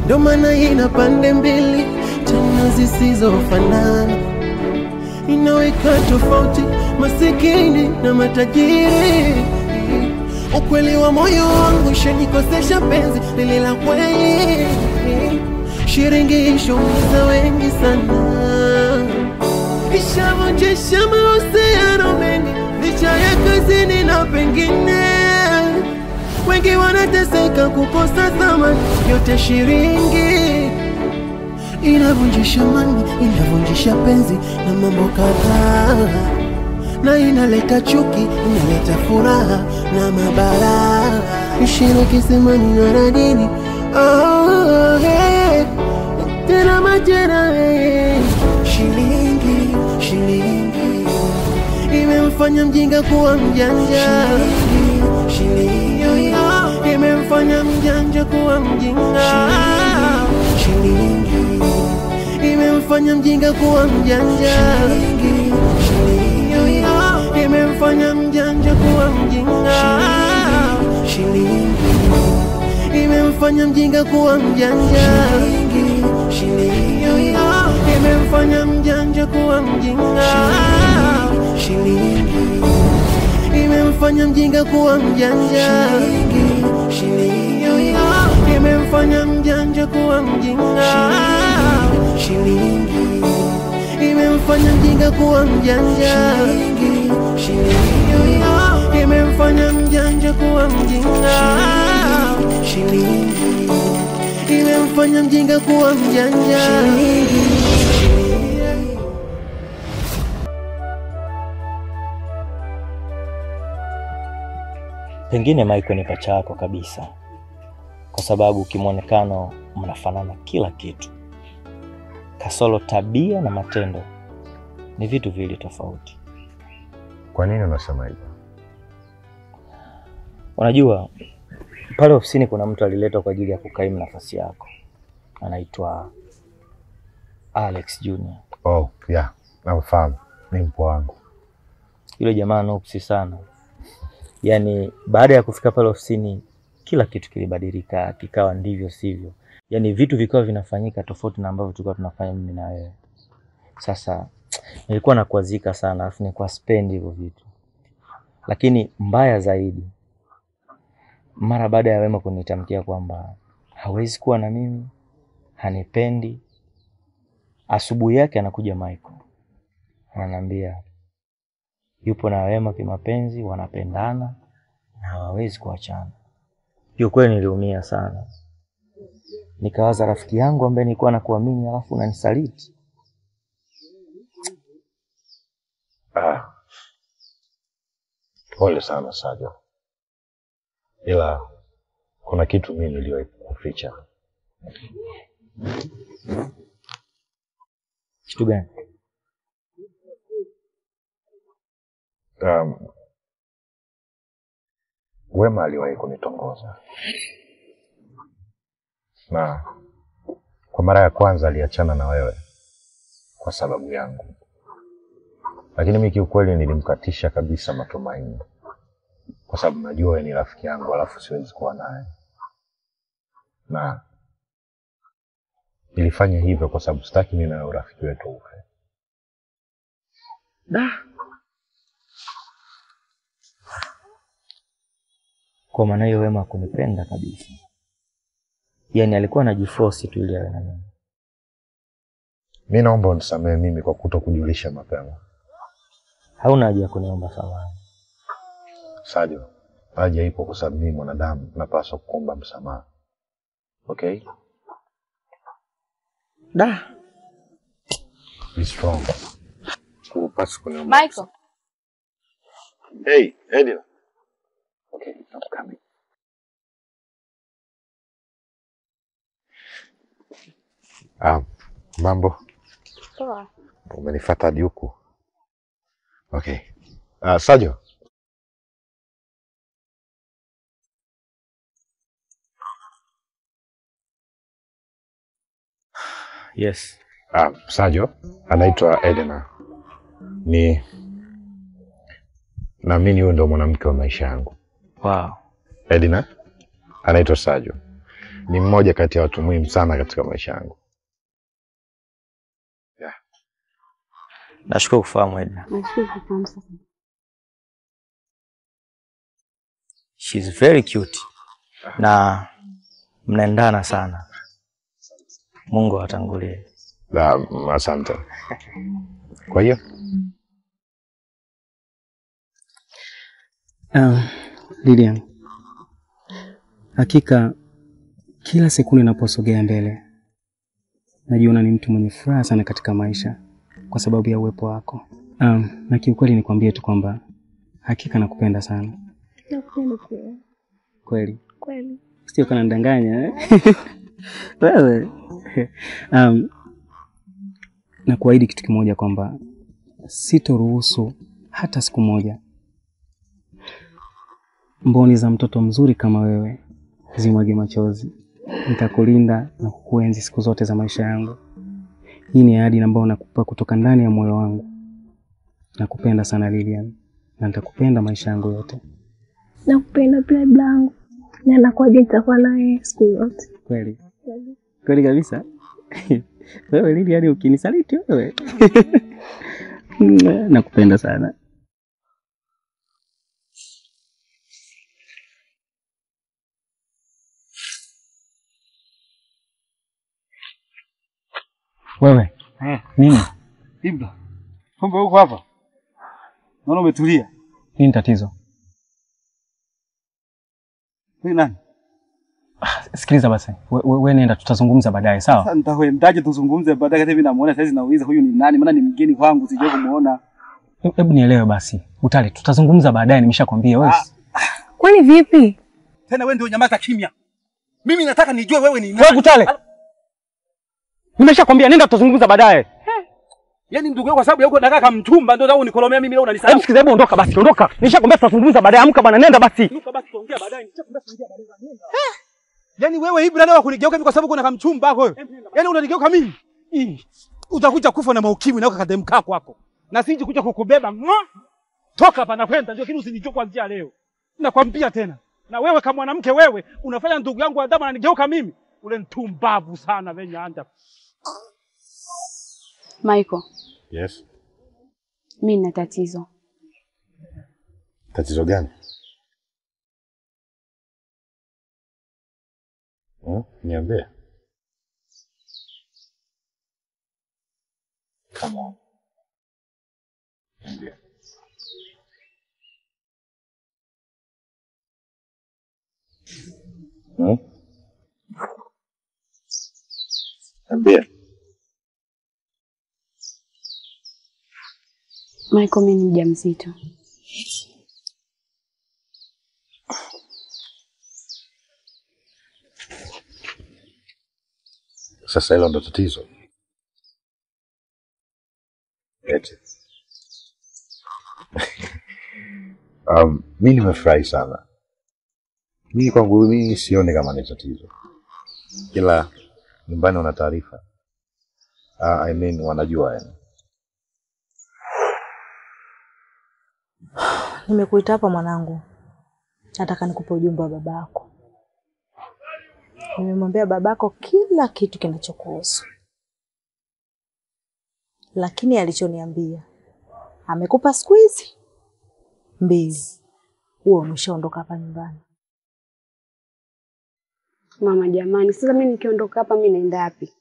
ndo maana ina pande mbili tena zisizofanana, inaweka tofauti masikini na matajiri. Ukweli wa moyo wangu shanikosesha penzi lile la kweli, shiringi ishaumiza wengi sana, ishavunjisha mahusiano mengi licha ya kazini na pengine wengi wanateseka kukosa thamani, yote shiringi inavunjisha mani, inavunjisha penzi na mambo kadhaa, na inaleta chuki, inaleta furaha na mabara, ishiriki semani na radini oh, hey. tena majera hey. shilingi shilingi imemfanya mjinga kuwa mjanja shilingi imemfanya mjanja kuwa mjinga shilingi imemfanya mjinga kuwa mjanja shilingi imemfanya mjanja kuwa mjinga shilingi imemfanya mjinga kuwa mjanja shilingi imemfanya mjanja kuwa mjinga shilingi imemfanya mjinga kuwa mjanja shilingi imemfanya mjanja kuwa mjinga shilingi imemfanya mjinga kuwa mjanja shilingi imemfanya mjanja kuwa mjinga shilingi imemfanya mjinga kuwa mjanja Pengine Michael ni pacha yako kabisa, kwa sababu kimwonekano mnafanana kila kitu, kasoro tabia na matendo ni vitu viwili tofauti. Kwa nini unasema hivyo? Unajua, pale ofisini kuna mtu aliletwa kwa ajili ya kukaimu nafasi yako, anaitwa Alex Junior. Oh, yeah, namfahamu, ni mpwa wangu. Yule jamaa nuksi sana, yaani baada ya kufika pale ofisini kila kitu kilibadilika, kikawa ndivyo sivyo, yaani vitu vikawa vinafanyika tofauti na ambavyo tulikuwa tunafanya mimi na wewe. Sasa nilikuwa nakuazika sana, alafu nilikuwa spendi hivyo vitu, lakini mbaya zaidi, mara baada ya Wema kunitamkia kwamba hawezi kuwa na mimi, hanipendi, asubuhi yake anakuja Michael ananiambia yupo na Wema kimapenzi, wanapendana na hawawezi kuachana. Kiukweli niliumia sana, nikawaza rafiki yangu ambaye nilikuwa nakuamini, alafu unanisaliti. Ah, pole sana Sajo, ila kuna kitu mimi niliwahi kuficha. Kitu gani? Um, Wema aliwahi kunitongoza na kwa mara ya kwanza aliachana na wewe kwa sababu yangu, lakini mimi kiukweli nilimkatisha kabisa matumaini, kwa sababu najua wewe ni rafiki yangu, alafu siwezi kuwa naye, na nilifanya hivyo kwa sababu sitaki mimi na wewe urafiki wetu ufe. Da. Kwa maana hiyo Wema hakunipenda kabisa, yaani alikuwa anajiforce tu ili awe na mimi. Mi naomba unisamehe mimi kwa kuto kujulisha mapema. Hauna haja ya kuniomba samahani. Sadio, haja ipo kwa sababu mimi mwanadamu napaswa kuomba msamaha. Okay? Da. Be strong. Hupaswi kuniomba. Michael, Hey, Edina. Okay, I'm coming. Ah, mambo. poa. Umenifuata hadi huku. Okay. Ah, Sajo. Yes. Ah, Sajo anaitwa Edna. Ni naamini huyo ndo mwanamke wa maisha yangu. Wow. Edna anaitwa Sajo ni mmoja kati ya watu muhimu sana katika maisha yangu. Nashukuru kufahamu Edna. Nashukuru kufahamu sasa. She's very cute na mnaendana sana. Mungu awatangulie. La, asante. Kwa hiyo Um, Lilian, hakika kila sekunde inaposogea mbele najiona ni mtu mwenye furaha sana katika maisha kwa sababu ya uwepo wako. Um, na kiukweli nikwambie tu kwamba hakika nakupenda sana Nakupenda pia. kweli, Kweli. sio kana ndanganya eh? wewe um, na kuahidi kitu kimoja kwamba sitoruhusu hata siku moja mboni za mtoto mzuri kama wewe zimwage machozi. Nitakulinda na kukuenzi siku zote za maisha yangu. Hii ni ahadi ambayo nakupa kutoka ndani ya moyo wangu. Nakupenda sana Lilian, na nitakupenda maisha yangu yote. Nakupenda pia blangu. Na nakuaje nitakuwa naye siku yote. Kweli kweli kabisa. wewe Lilian, ukinisaliti wewe nakupenda sana. Wewe nini Ibra, kumbe huko hapa? Naona umetulia. nini tatizo? Wewe nani? Sikiliza basi, we, we, we nenda, tutazungumza baadaye, sawa? Sasa nitaendaje tuzungumze baadaye kati mimi namuona sasa nauliza huyu ni nani? Maana ni mgeni kwangu sijui kumuona. Hebu nielewe basi, Utali, tutazungumza baadaye, nimeshakwambia wewe. Ah. Kwani vipi? Tena wewe ndio nyamaza kimya. Mimi nataka nijue wewe ni Wewe nani. Kutale, nimeshakwambia nenda, tutazungumza baadaye. Yaani ndugu yangu kwa sababu ya huko nakaa kama mchumba ndio leo unikolomea mimi leo Hebu unanisahau. sikiza, hebu ondoka basi, ondoka. Nishakwambia tutazungumza baadaye, amka bwana, nenda basi. Nuka basi tuongea baadaye. Nishakwambia tuongea baadaye. Yaani wewe Ibra leo kunigeuka mimi kwa sababu kuna kama mchumba wako wewe. Yaani unanigeuka mimi. Ih, Utakuja kufa na maukimwi na ukakademka kwako. Na siji kuja kukubeba. Mwa! Toka hapa na kwenda ndio kile usinichukue kuanzia leo. Nakwambia tena. Na wewe kama mwanamke wewe unafanya ndugu yangu Adamu ananigeuka mimi. Ule mtumbavu sana venye anda. Michael, yes. mimi nina tatizo. Tatizo gani? Hmm? Niambie. Come on. Niambie. Hmm? Niambie. Michael, mimi ni mjamzito. Sasa hilo ndo tatizo. Eti. um, mi nimefurahi sana. Mimi kwangu mimi sioni kama ni tatizo, ila nyumbani wana taarifa. Uh, I mean wanajua yani. Nimekuita hapa mwanangu, nataka nikupe ujumbe wa babako. Nimemwambia babako kila kitu kinachokuhusu, lakini alichoniambia amekupa siku hizi mbili, huo umeshaondoka hapa nyumbani. Mama jamani, sasa mimi nikiondoka hapa mimi naenda wapi?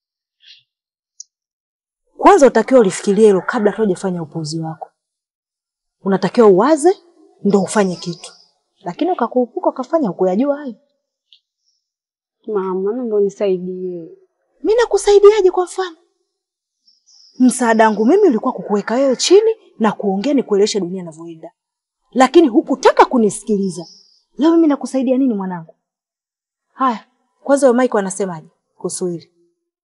Kwanza utakiwa ulifikiria hilo kabla hata hujafanya upuuzi wako. Unatakiwa uwaze ndo ufanye kitu, lakini ukakurupuka ukafanya hukuyajua hayo. Mama, naomba unisaidie. Mi nakusaidiaje? Kwa mfano, msaada wangu mimi ulikuwa kukuweka wewe chini na kuongea nikueleweshe dunia inavyoenda, lakini hukutaka kunisikiliza. Leo mimi nakusaidia nini mwanangu? Haya, kwanza huyo Mike anasemaje kuhusu hili?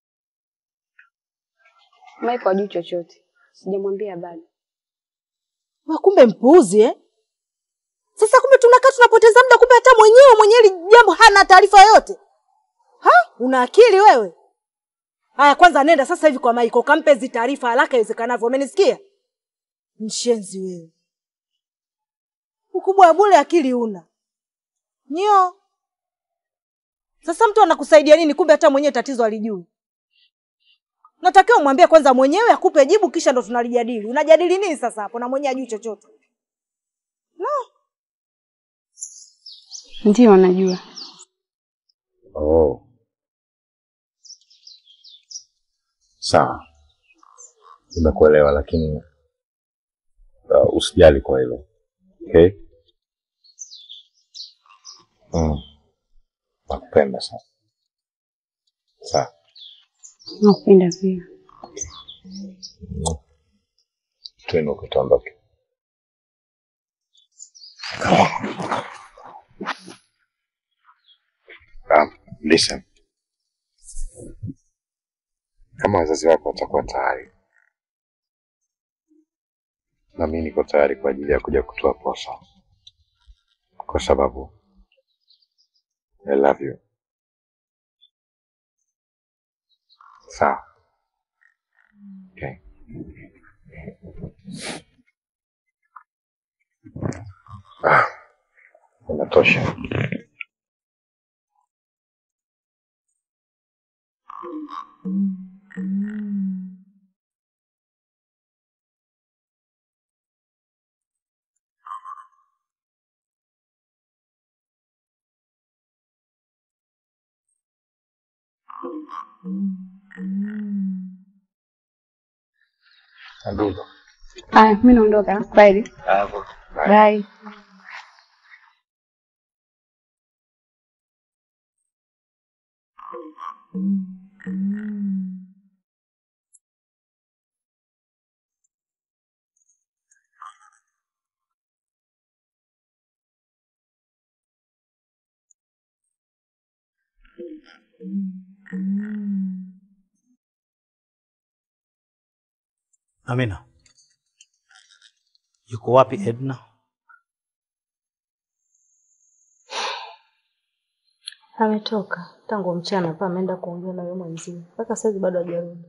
Michael hajui chochote. Sijamwambia bado. Wewe kumbe mpuuzi eh? Sasa kumbe tunakaa tunapoteza muda, kumbe hata mwenyewe mwenye hili jambo hana taarifa yoyote. Ha? Una akili wewe? Haya, kwanza nenda sasa hivi kwa Maiko kampe hizi taarifa haraka iwezekanavyo. Umenisikia? Mshenzi wewe. Ukubwa wa bure akili una. Nyo. Sasa mtu anakusaidia nini kumbe hata mwenyewe tatizo alijui? Natakiwa umwambie kwanza mwenyewe akupe jibu kisha ndo tunalijadili. Unajadili nini sasa hapo na mwenyewe ajui chochote? Ndio najua. Oh. Sawa, nimekuelewa, lakini uh, usijali kwa hilo okay? Mm. Nakupenda sana. Sawa. Nakupenda pia. Tuinuke tuondoke. Um, listen. Kama wazazi wako watakuwa tayari, na mimi niko tayari kwa ajili ya kuja kutoa posa, kwa sababu I love you. Sawa. Okay. Ah, inatosha. Ndugu. Aya, mimi naondoka. Bye. Bye. Amina, yuko wapi Edna? Ametoka tangu mchana pa ameenda kuongea na yeye mwenzie. Mpaka sasa bado hajarudi.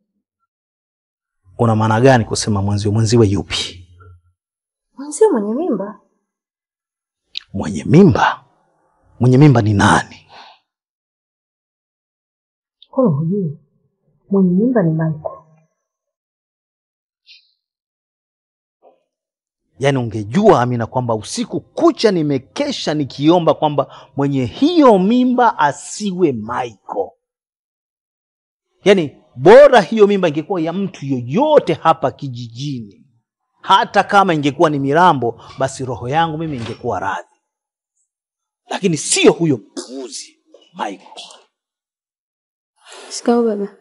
Una maana gani kusema mwenzio? Mwenziwe yupi? Mwenzie mwenye mimba? Mwenye mimba? Mwenye mimba ni nani? Wewe hujui. Mwenye mimba ni Michael. Yaani ungejua Amina kwamba usiku kucha nimekesha nikiomba kwamba mwenye hiyo mimba asiwe Michael. Yaani bora hiyo mimba ingekuwa ya mtu yoyote hapa kijijini, hata kama ingekuwa ni Mirambo, basi roho yangu mimi ingekuwa radhi, lakini sio huyo mpuuzi Michael. Shikao baba.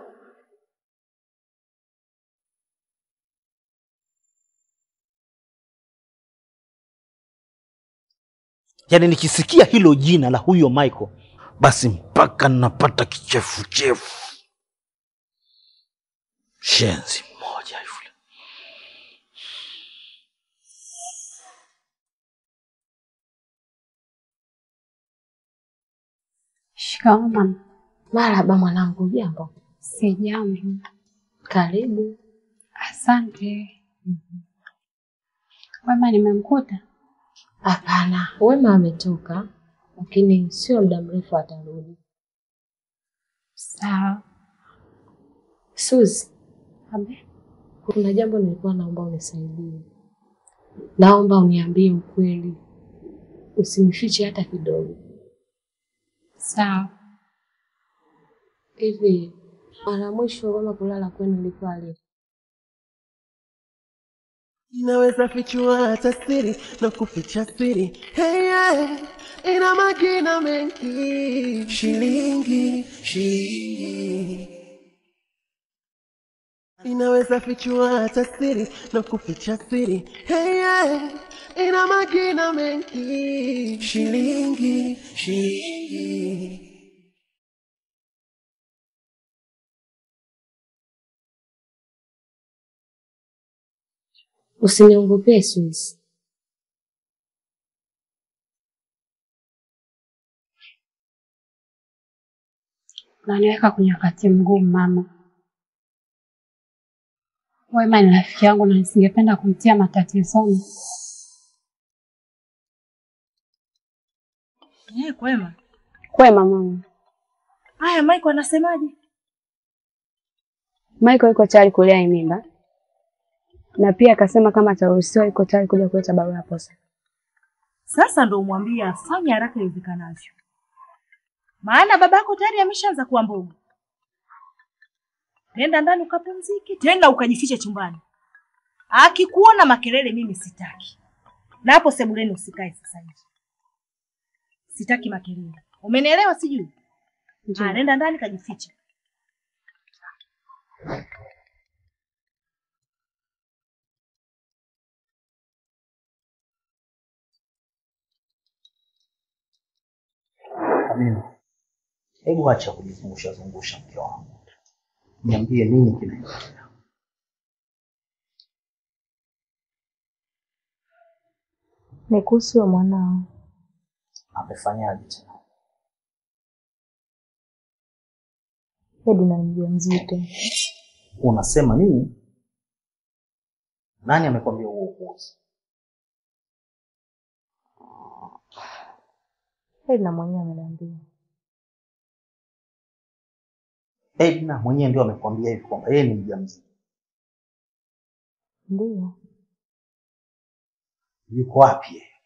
Yaani nikisikia hilo jina la huyo Michael, basi mpaka napata kichefuchefu. Shenzi mmoja yule. Shikao mama. Marahaba mwanangu, jambo. Si jambo. Karibu. Asante. Wema nimemkuta? Hapana, Wema ametoka, lakini sio muda mrefu atarudi. Sawa. Suzi, Abe. kuna jambo nilikuwa naomba unisaidie. Naomba uniambie ukweli, usinifiche hata kidogo. Sawa. Hivi mara mwisho Wema kulala kwenu ilikuwa lini? Inaweza fichua hata siri na kuficha siri. Hey, yeah. Ina majina mengi, shilingi, shilingi. Inaweza fichua hata siri na kuficha siri. Hey, yeah. Ina majina mengi, shilingi, shilingi. Usiniongopee Suzi. Unaniweka kwenye wakati mgumu mama. Wema ni rafiki yangu na nisingependa kumtia matatizoni. Eh, kwema. Kwema mama. Haya, Michael anasemaje? Michael yuko tayari kulea hii mimba na pia akasema kama ataruhusiwa yuko tayari kuja kuleta barua ya posa. Sasa ndo umwambie afanye haraka iwezekanavyo, maana baba yako tayari ameshaanza kuwa mboga. Nenda ndani ukapumzike, tena ukajifiche chumbani. Akikuona makelele, mimi sitaki, na hapo sebuleni usikae sasa hivi, sitaki makelele. Umenielewa? Sijui. Ah, nenda ndani kajifiche. Amina, hebu acha kujizungusha zungusha, mke wangu, niambie nini kinaendelea. Ni kuhusu huyo mwanao. Amefanyaje tena? Edna ni mjamzito. Unasema nini? Nani amekwambia huo upuuzi? Edna mwenyewe ameniambia. Edna mwenyewe ndio amekwambia hivi kwamba yeye ni mjamzito. Ndiyo, Yuko wapi yeye?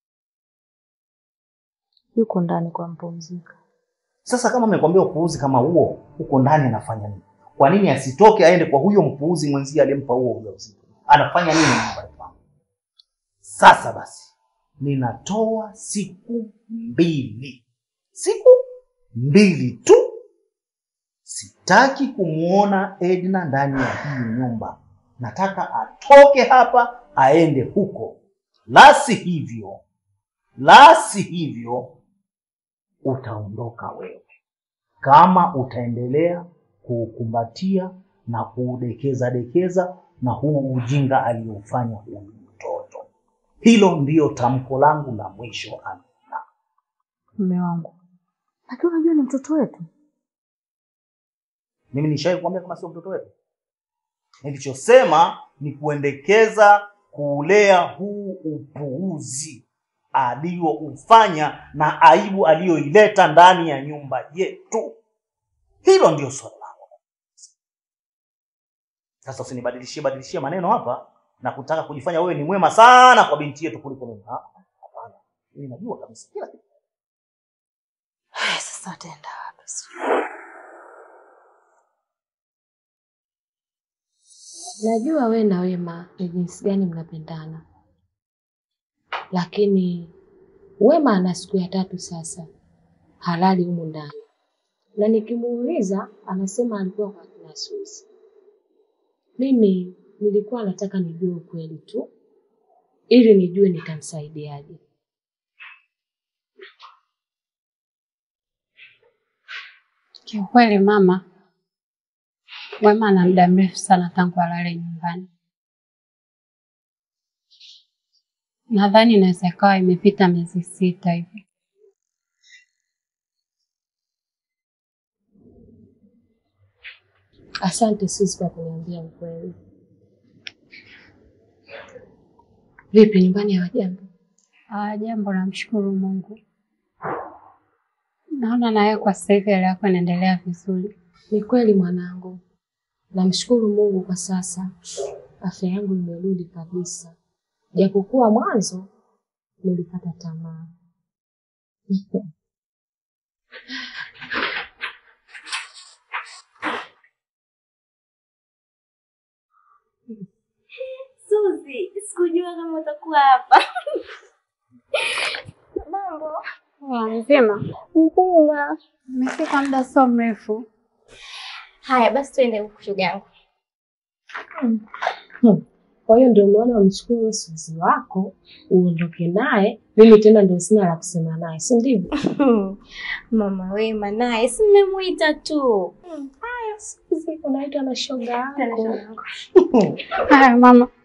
yuko ndani kwa mpumzika. Sasa kama amekwambia upuuzi kama huo, huko ndani anafanya nini? Kwa nini asitoke aende kwa huyo mpuuzi mwenzie aliyempa huo ujauzito? Anafanya nini nyumbani kwangu? Sasa basi, ninatoa siku mbili, siku mbili tu. Sitaki kumwona Edna ndani ya hii nyumba. Nataka atoke hapa aende huko, la si hivyo, la si hivyo utaondoka wewe kama utaendelea kuukumbatia na kuudekeza dekeza na huu ujinga aliofanya huyu mtoto. Hilo ndiyo tamko langu la mwisho. Amina. Mume wangu, lakini unajua ni mtoto wetu. Mimi nishawahi kuambia kama sio mtoto wetu. Nilichosema ni kuendekeza kuulea huu upuuzi aliyoufanya na aibu aliyoileta ndani ya nyumba yetu. Hilo ndio swali langu. Sasa usinibadilishie badilishie maneno hapa na kutaka kujifanya wewe ni mwema sana kwa binti yetu kuliko mimi. Ah, Hapana, mimi najua kabisa kila kitu. Haya, sasa ataenda wapi? Najua we na Wema ni jinsi gani mnapendana, lakini Wema ana siku ya tatu sasa halali humu ndani, na nikimuuliza anasema alikuwa kwa kina Suzi. Mimi nilikuwa nataka nijue ukweli tu ili nijue nitamsaidiaje. Kiukweli mama, Wema ana muda mrefu sana tangu alale nyumbani. Nadhani inaweza ikawa imepita miezi sita hivi. Asante Suzi kwa kuniambia ukweli. Vipi, nyumbani hawajambo? Ah, jambo namshukuru Mungu. Naona nawe kwa sasa hivi hali yako inaendelea vizuri. Ni kweli mwanangu, namshukuru Mungu kwa sasa afya yangu imerudi kabisa, japokuwa mwanzo nilikata tamaa. Suzi, sikujua kama utakuwa hapa. Mambo Ah, Mzima, mzima. umefika muda sio mrefu. Haya basi, tuende huku shoga yangu. Kwa hiyo ndio umeona umchukue Suzi wako uondoke naye, mimi tena ndio sina la kusema naye, si ndivyo? Mama Wema naye si nimemuita tu. Haya, Suzi unaitwa na shoga Tena shoga yako. yangu. Haya mama,